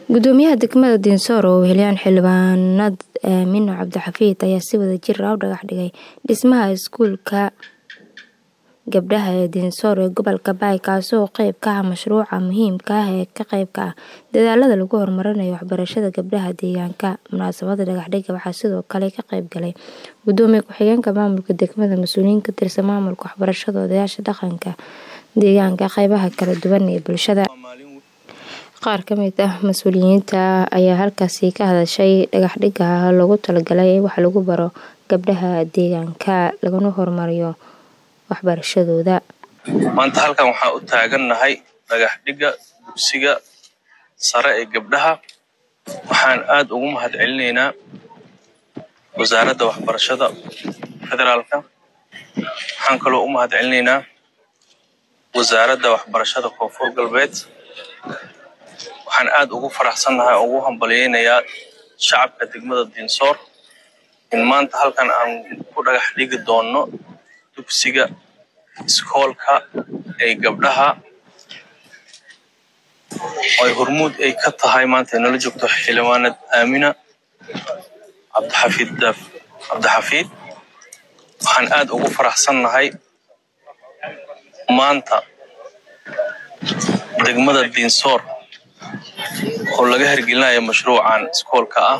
gudoomiyaha degmada diinsoor oo weheliyaan xildhibaanad aamino cabdixafiid ayaa si wada jir ah u dhagax dhigay dhismaha iskuulka gabdhaha ee diinsoor ee gobolka baay kaasoo qeyb ka ah mashruuca muhiimka ah ee ka qeybka ah dadaalada lagu horumarinayo waxbarashada gabdhaha deegaanka munaasabada dhagaxdhiga waxaa sidoo kale ka qeyb galay gudoomiye ku-xigeenka maamulka degmada mas-uuliyiin ka tirsan maamulka waxbarashada odayaasha dhaqanka deegaanka qeybaha kala duwan ee bulshada qaar ka mid ah mas-uuliyiinta ayaa halkaasi ka hadashay dhagaxdhiga loogu talagalay in wax lagu baro gabdhaha deegaanka laguna horumariyo waxbarashadooda maanta halkan waxaa u taagannahay dhagaxdhiga dugsiga sare ee gabdhaha waxaan aada ugu mahad celinaynaa wasaaradda waxbarashada federaalka waxaan kaloo u mahad celinaynaa wasaaradda waxbarashada koonfur galbeed waxaan aada ugu faraxsannahay oo ugu hambalyeynayaa shacabka degmada diinsoor in maanta halkan aan ku dhagax dhigi doonno dugsiga iskoolka ee gabdhaha oy hormuud ay ka tahay maanta inala joogto xildhibaanad aamina cabdixafiid cabdixafiid waxaan aada ugu faraxsannahay maanta degmada diinsoor oo laga hirgelinayo mashruucan iskoolka ah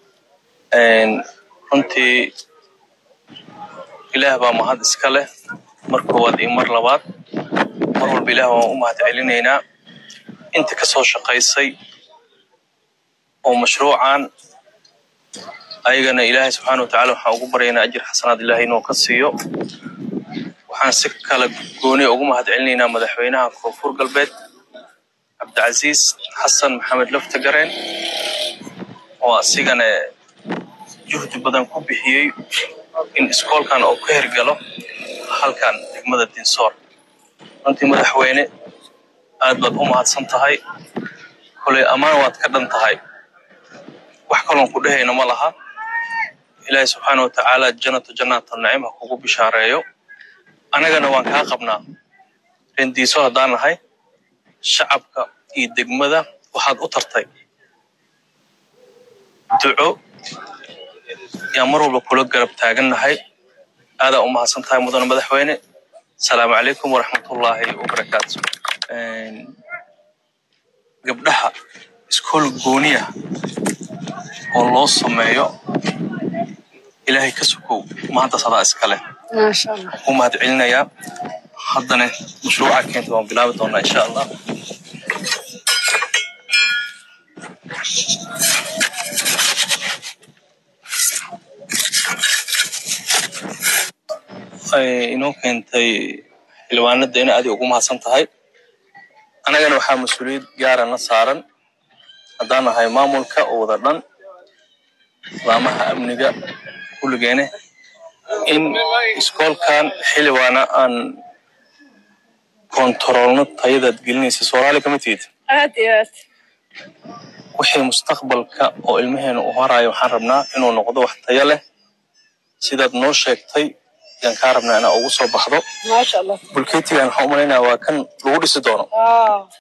runtii ilaah baa mahad iska leh mar koowaad iyo mar labaad mar walba ilaah waan u mahad celinaynaa inta ka soo shaqaysay oo mashruucan ayagana ilaahay subxaana wa tacala waxaan ugu baryaynaa ajir xasanaad ilaahay inuu ka siiyo waxaan si kala gooniya ugu mahad celinaynaa madaxweynaha koonfur galbeed cabdicasiis xasan maxamed laftagareen oo asigana juhdi badan ku bixiyey in iskoolkan oo ka hirgalo halkan degmada diinsoor runtii madaxweyne aad baad u mahadsan tahay koley ammaan waad ka dhan tahay wax kaloon ku dhehayna ma laha ilaahay subxaana wa tacaala jannatu jannaata nacim ha kugu bishaareeyo annagana waan kaa qabnaa rendiiso haddaan nahay shacabka iyo degmada waxaad u tartay duco yaan mar walba kula garab taagannahay aadaa u mahadsan tahay mudane madaxweyne asalaamu calaykum waraxmatullaahi wabarakaatu gabdhaha iskool gooniya oo loo sameeyo ilaahay ka sukow maanta sadaa iskale u mahad celinayaa haddana mashruuca keenta waan bilaabi doonaa insha allah inoo keentay xildhibaanada ina adig ugu mahadsan tahay annagana waxaa mas-uuliyad gaarana saaran haddaan nahay maamulka oo wada dhan laamaha amniga kulligeene in iskoolkan xildhibaana aan kontaroolno tayadaad gelinaysa soomaali kama tihid aad iyo aad wixii mustaqbalka oo ilmaheena u horayo waxaan rabnaa inuu noqdo wax tayo leh sidaad noo sheegtay yaan kaa rabnaa inaa ugu soo baxdo maasha allah bulketigan waxaan u malaynaya waa kan lagu dhisi doono Ah.